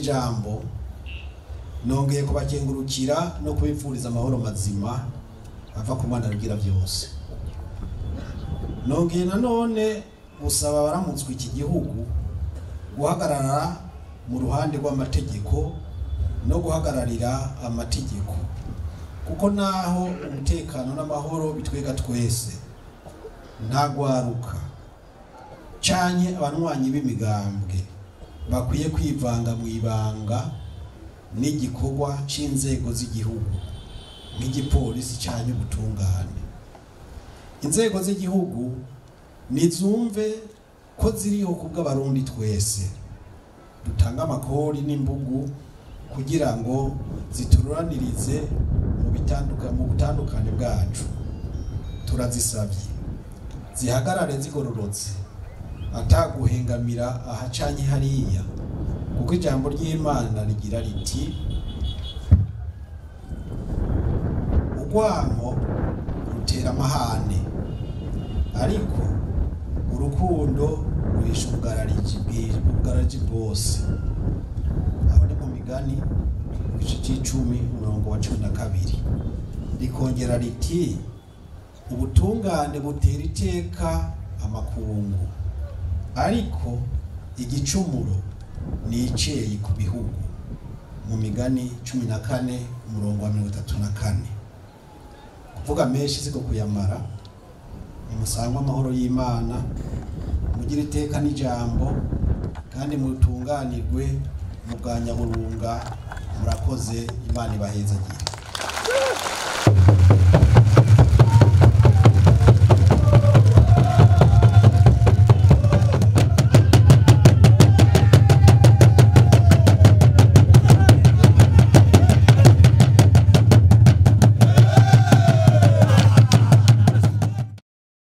ijambo nongeye kubakengurukira no kubipfuriza amahoro mazima ava ku mwana rugira byose nongeye nanone gusaba abaramutswe iki gihugu guhagarara mu ruhande rw'amategeko no guhagararira amategeko kuko naho umutekano n'amahoro bitwega twese nta gwaruka canye abanywanyi b'imigambwe bakwiye kwivanga mu ibanga n'igikorwa c'inzego z'igihugu nk'igipolisi canye ubutungane inzego z'igihugu nizumve ko ziriho kubw'abarundi twese dutanga amakori n'imbugu kugira ngo zitururanirize mu bitanduka mu butandukane bwacu turazisabye zihagarare zigororotse ataguhengamira ahacanye hariya kuko ijambo ry'imana rigira riti urwamo rutera amahane ariko urukundo ruhisha ubugaraji bwi- ubugaraji bwose aho ni mu migani igice c'icumi umurongo wa cumi na kabiri rikongera riti ubutungane butera iteka amakungu ariko igicumuro ni iceyi ku bihugu mu migani cumi na kane umurongo wa mirongo itatu na kane kuvuga menshi siko kuyamara nimusangwe amahoro y'imana mugire iteka n'ijambo kandi mutunganirwe mu bwa nyaburunga murakoze imana ibahezagiye